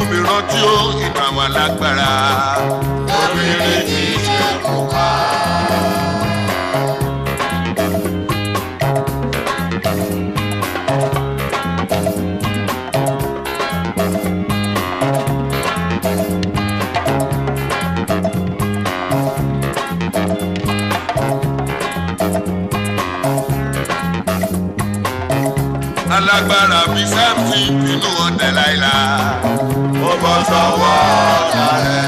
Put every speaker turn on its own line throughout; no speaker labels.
mi rántí ó ìtàn àwọn alágbára.
obìnrin tí í ṣe kú pa.
alágbára bíi sáfì inú ọ̀tẹ̀ láìla.
ó bọ́ sọ́wọ́ ọ̀tá rẹ̀.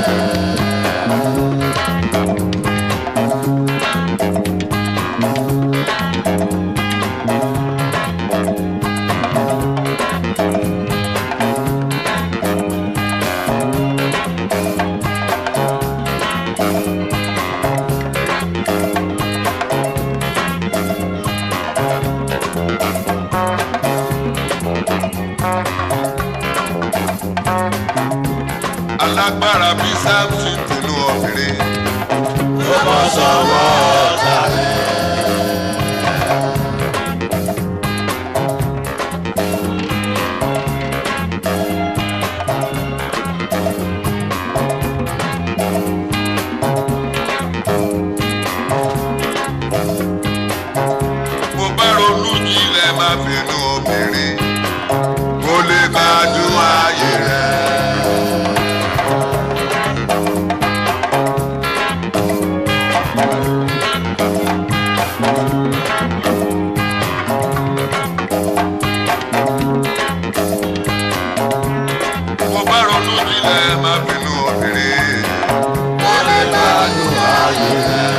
alágbára bíi sáfì inú obìnrin.
ó bọ́ sọ́wọ́ ọ̀tá rẹ̀.
mo bá ronú jílẹ̀ máa fi inú obìnrin. mo lè gbádùn ayé rẹ̀. mo bá ronú jílẹ̀ máa fi inú obìnrin.
ó lè gbádùn ayé rẹ̀.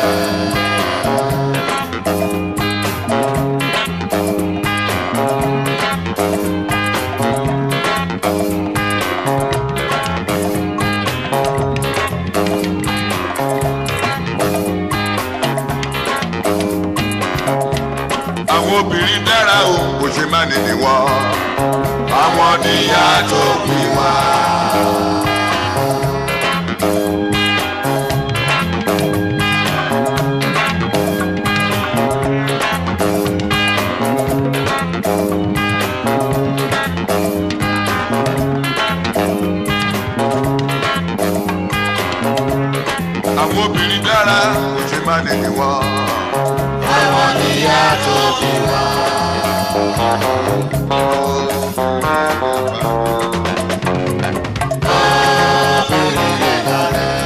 àwọn obìnrin dára o kò ṣe má nìyí wọ́n.
àwọn níyà tó bí wá.
àwọn obìnrin dára kò ṣe má nìyí wọ́n.
àwọn níyà tó bí wá. obìnrin lè darẹ̀.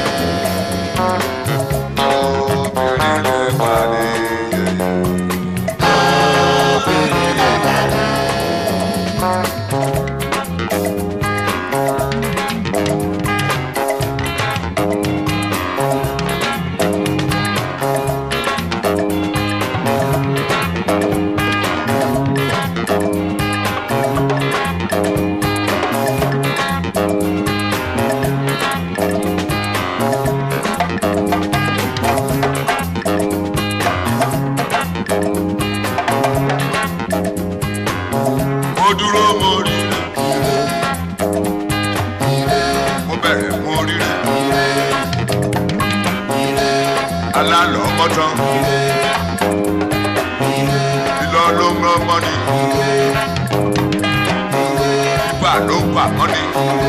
obìnrin lè pa ní yẹ̀yẹ́.
obìnrin lè darẹ̀.
mo dúró mo rí rẹ̀. mo bẹ̀rẹ̀ mo rí rẹ̀. alálọ̀ mọ́tán. lílọ ló ń rán mọ́ni. bíbà ló ń bà mọ́ni.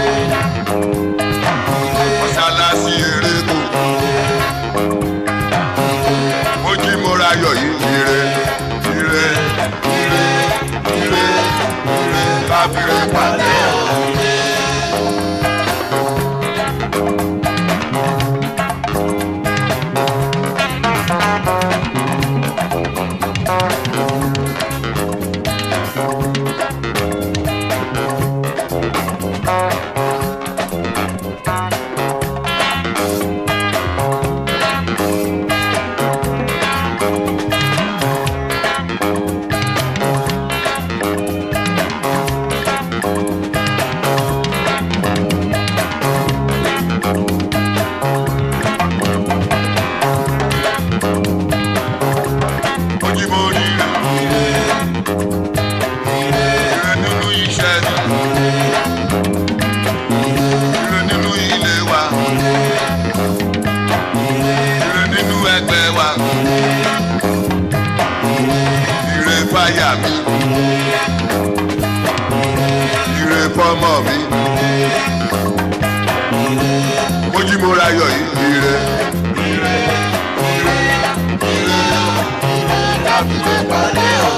mọ́sálásí eré kù. mo jí mo ra yọ̀ yìí ire ire ire ire ire káfíńrì pàdé o. ojú mo rí rẹ̀. ire nínú iṣẹ́ mi. ire nínú ilé wa. ire nínú ẹgbẹ́ wa. ire fáyà mi. ire fọ́mọ mi. mo ra yọ̀ yìí ire.
ire ire ire ire lábìlẹ̀ pàdé o.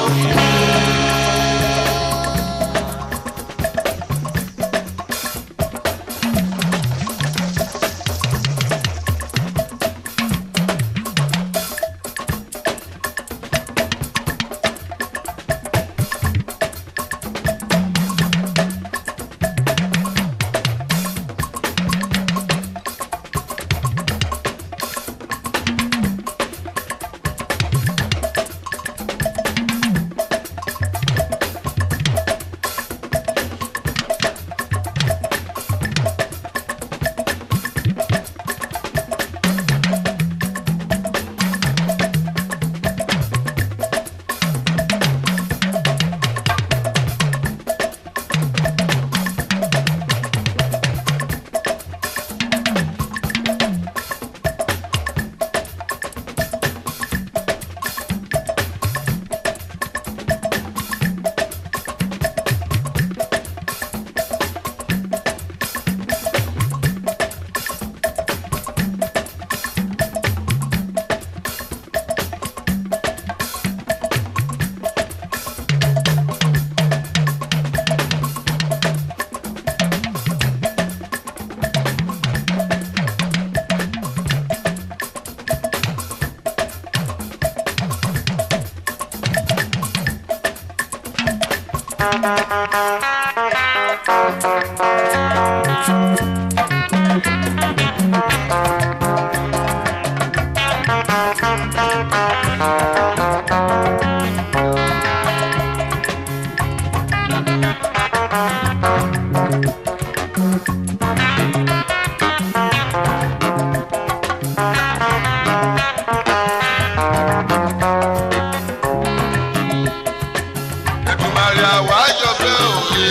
Èdùmàrè àwa jọ pé òye.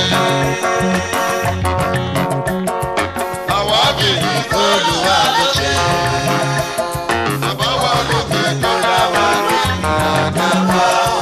Àwa bì í
Olúwa ló ṣe
àbáwá lókè tó dá wa lókè.
àdáwà o.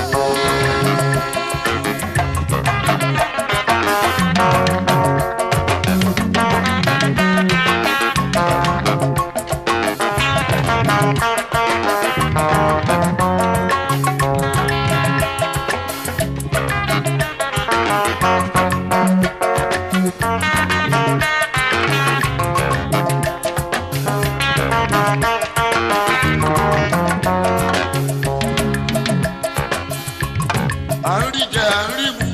À ń rí jẹ, à ń rí mu.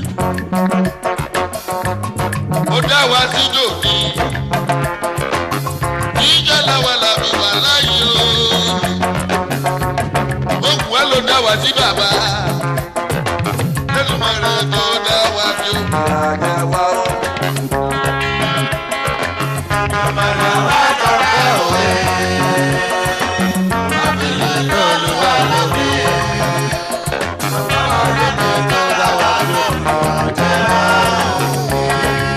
Ó dá wa sí dòní. Jíjẹ́ làwa làbí wà láyé o. Ó wù ẹ́ ló dá wa sí bàbá. Èdùmàrè tó dá wa sí o.
àdáwà o. Àmàlà wa tọpẹ́ òwe. Àbílẹ̀ Olúwa ló bí. Àbáwá lókè tó dá wa lókè àdáwà o.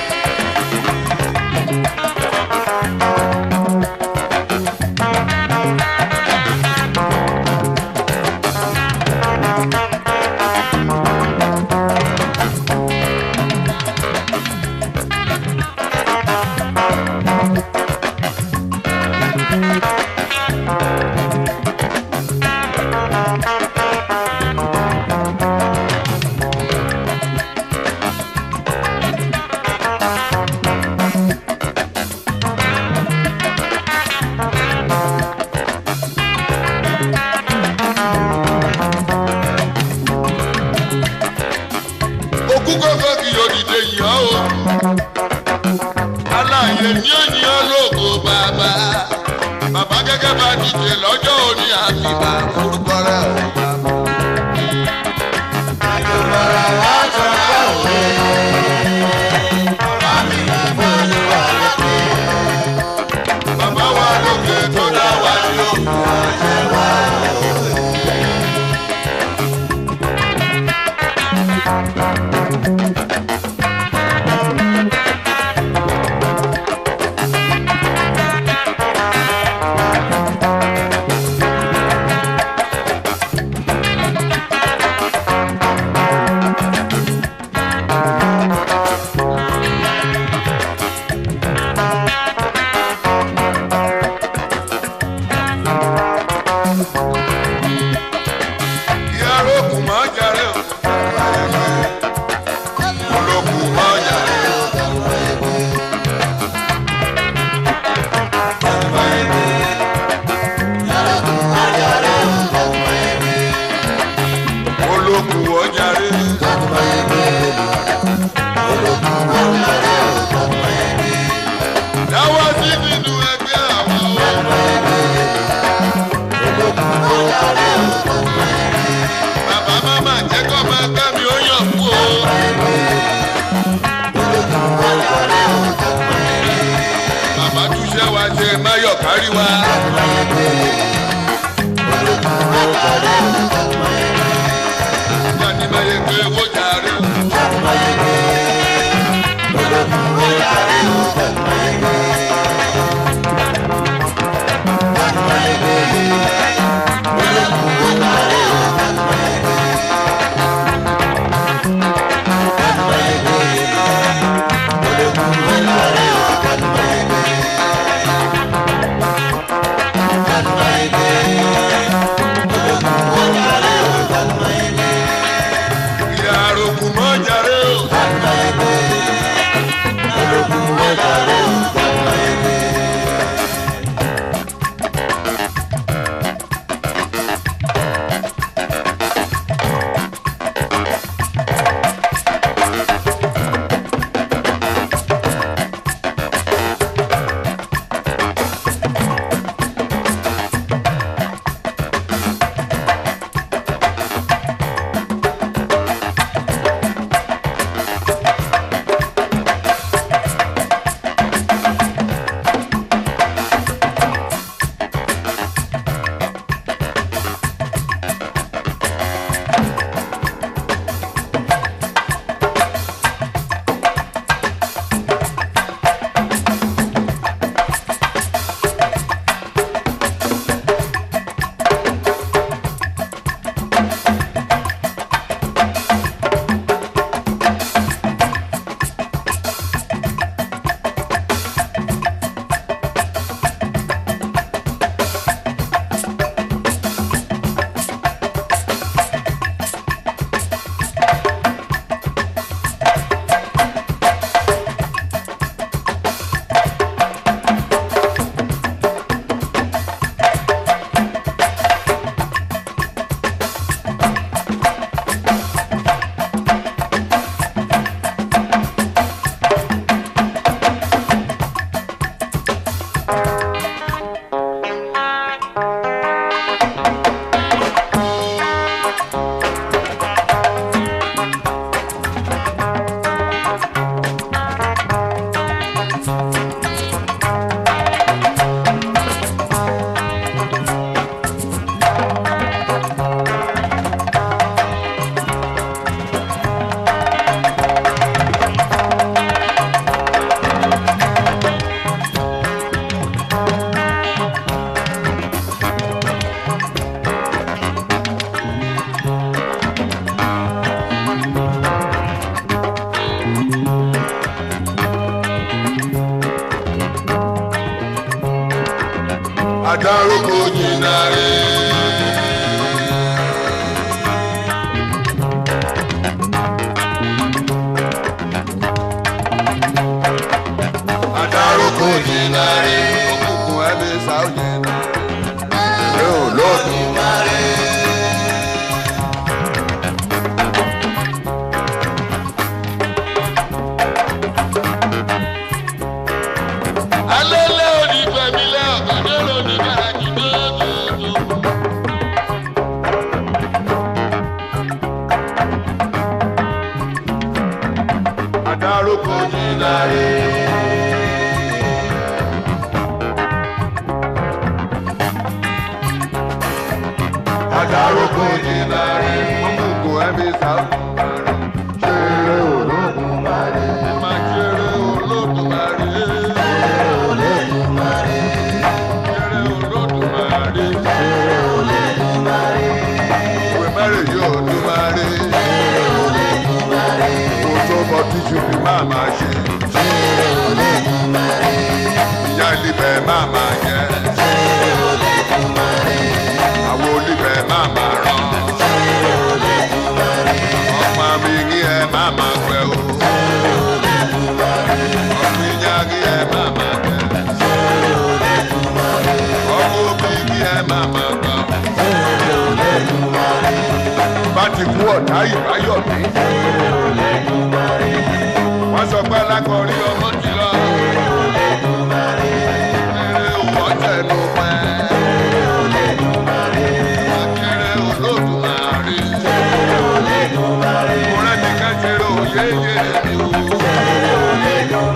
Òkú kọ́kọ́ kì yóò dìde yàn o. Aláàyè ní òyìn ológo bàbá. Bàbá gẹ́gẹ́ bá dìde lọ́jọ́ òní àfìbà orúkọ rẹ̀ ò bàbá.
Àmàlà wa tọpẹ́ òwe. Àbílẹ̀ Olúwa ló bí.
Bàbá wa lókè tó dá wa sí o.
Àdáwà o.
Adarúgbó jìnnà rẹ̀. Adarúgbó jìnnà rẹ̀. Òkùnkùn ẹbí sáà jìnnà rẹ̀. Ẹ ò lọ́dún máa rẹ̀. alẹ́lẹ́ òní gbẹ̀mílẹ̀ ọ̀gọ́dẹ́ lóní gàràjì dódòdó. Adarúkọ jìnnà rẹ̀. Adarúkọ jìnnà rẹ̀. Ọmọkùnkùn ẹbí sáfùmá rẹ̀. Ṣeré ológun máa rẹ̀. Ẹ máa ṣeré ológun máa rẹ̀. Ṣeré olódùmarè. Ìwé mẹ́rin yóò dùmarè. Mo tó bọ tíṣù bí máa máa ṣe. Ìyá ìlíbẹ̀ máa máa jẹ. Àwọn olíbẹ̀ máa máa rán. Ọmọ mi ní ẹ máa máa pẹ́ o. Ọmọ ìyá ní ẹ máa máa jẹ. Ọmọ òbí ní ẹ máa máa gbà. Bá ti kú ọ̀tá ìbáyọ̀ mi. Wọ́n sọ pé alákọ̀ọ́rí ọmọ ti lọ. Eré òwò tẹnu pẹ́. Akéré olódùmarè. Mo rẹ́ ní kẹ́kẹ́rẹ́ òye yé mi o. Eré òye mi o.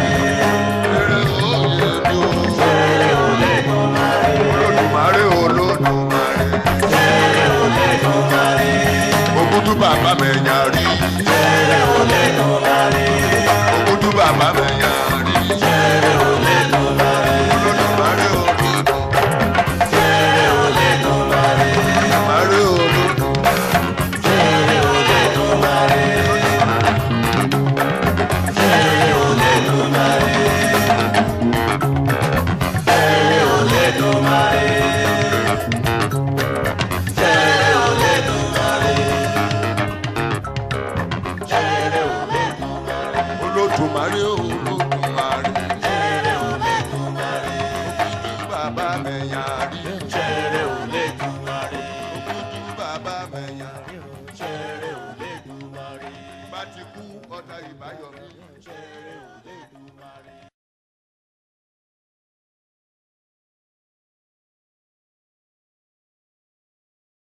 Olódùmarè olódùmarè. Ògùdù bàbá mẹ́yà rí. Ògùdù bàbá mẹ́yà rí. Olódùmarè olódùmarè. Olódùmarè olódùmarè. Olódùmarè olódùmarè. Ògùdù bàbá mẹ́yà rí. Ògùdù bàbá mẹ́yà rí. Bá ti kú ọ̀tá ìbáyọ̀ mi.